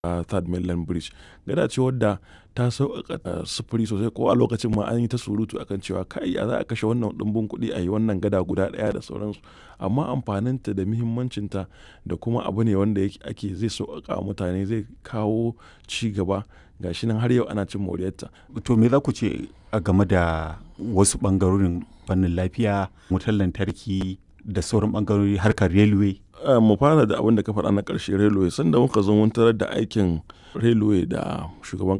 a third mainland bridge gada ce wadda ta sauƙaƙa sufuri sosai ko a lokacin ma an yi ta surutu akan cewa kai ya za a kashe wannan ɗumbin kuɗi a yi wannan gada guda ɗaya da sauransu amma amfaninta da muhimmancinta da kuma abu ne wanda ake zai sauƙaƙa wa mutane zai kawo ci gaba gashi nan har yau ana cin moriyarta. to me za ku ce a game da wasu ɓangarorin fannin lafiya wutar lantarki da sauran ɓangarori harkar railway mu fara da abin da ka faɗa na ƙarshe railway sanda muka zo mun tarar da aikin railway da shugaban